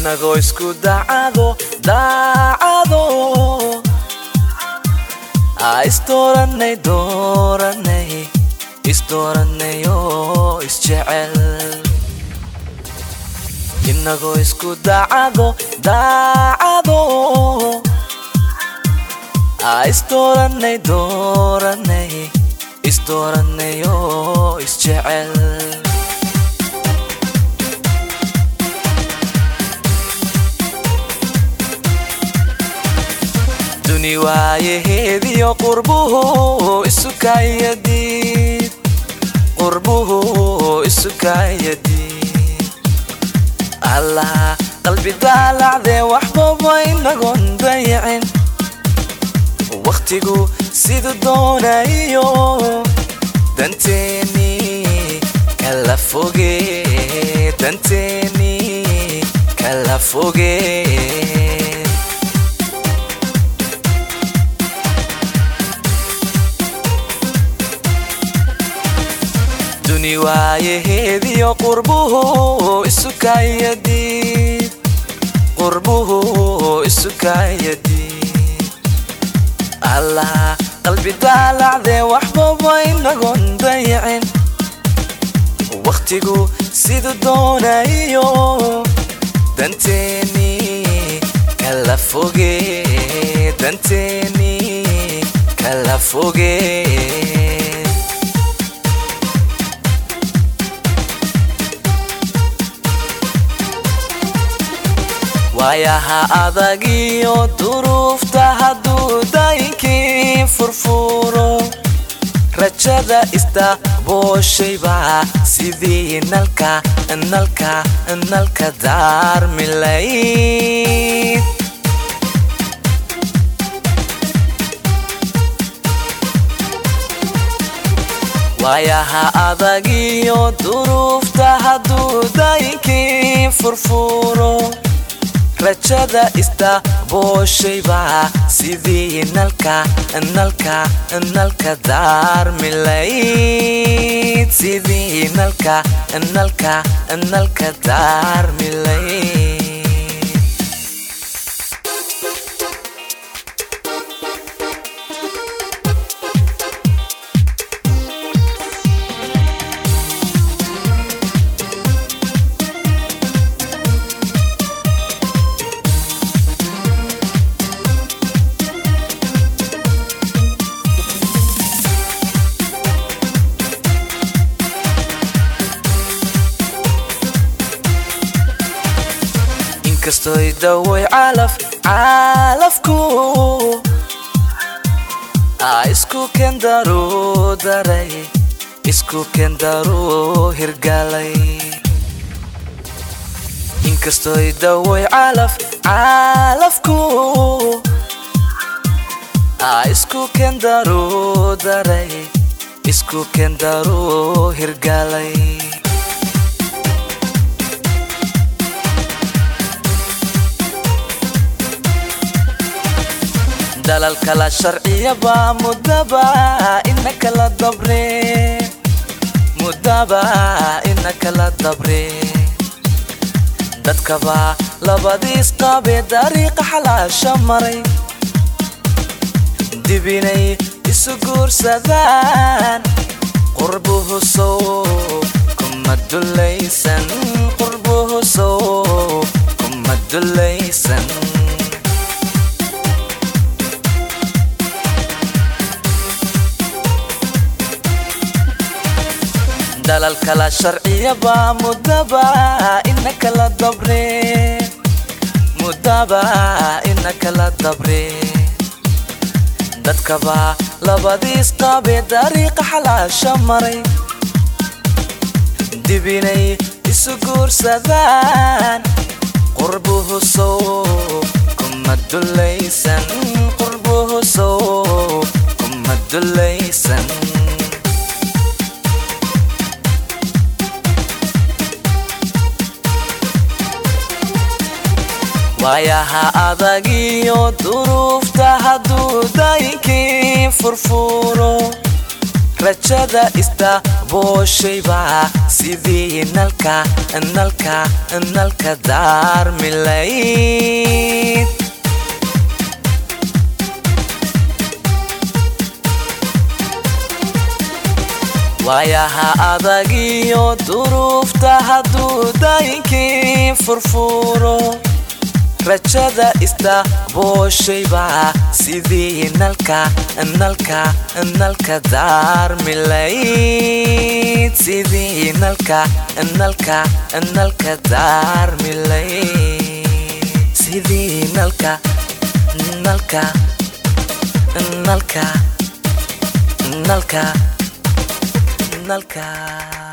inagoo isku daacado daacado aa isdooranay dooranay isdooranay oo isjecel inagoo isku daacado daacado aa isdooranay dooranay isdooranay oo isjecel duni waayaheediyo qurbuhu isukayadiid qurbuhu isukayadiid allah qalbi daalacdee waxbaba inagoon dayacin wakhtigu siduu doonayo danteeni kala foge danteeni kala foge duni waayaheediyo qurbuhu isukayadiid qurbuhu isukayadiid allah qalbi daalacdee waxbaba inagoon dayacin wakhtigu siduu doonayo danteeni kala foge danteeni kala foge waayaha adagiyo duruufta hadduu daynkii furfuro rajada isdabooshayba sidii nalka nalka nalka daarmilayd waayaha adagiyo duruufta hadduu daynkii furfuro rajada isdabooshayba sidii nalka nalka nalka daarmilayd sidii nalka nalka nalka daarmilayd inkastoy daway calaf calafku aa isku kendaro daray isku kendaro hirgalay inkastoy daway calaf calafku aa isku kendaro daray isku kendaro hirgalay dalal kala sharciyaba mudaba ina kala dabre mudaba ina kala dabre dadkaba labadiis qabe dariiqa xalaasha maray dib inay isu guursadaan qurbuhu sow kuma dulaysan qurbuhu sow kuma dulaysan dalal kala sharciyaba mudaba ina kala dabre mudaba ina kala dabre dadkaba labadiis qabe dariiqa xalaasha maray dib inay isu guursadaan qurbuhu sow kuma dulaysan qurbuhu sow kuma dulaysan waayaha adagiyo duruufta hadduu daynkii furfuro rajada istaabooshaybaa sidii nalka nalka nalka daarmilayd waayaha adagiyo duruufta hadduu daayinkii furfuro rajada istaabooshaybaa sidii nalka nalka nalka daarmilayd sidii nalka nalka nalka daarmilayd sidii nalka nalka nalka nalka nalka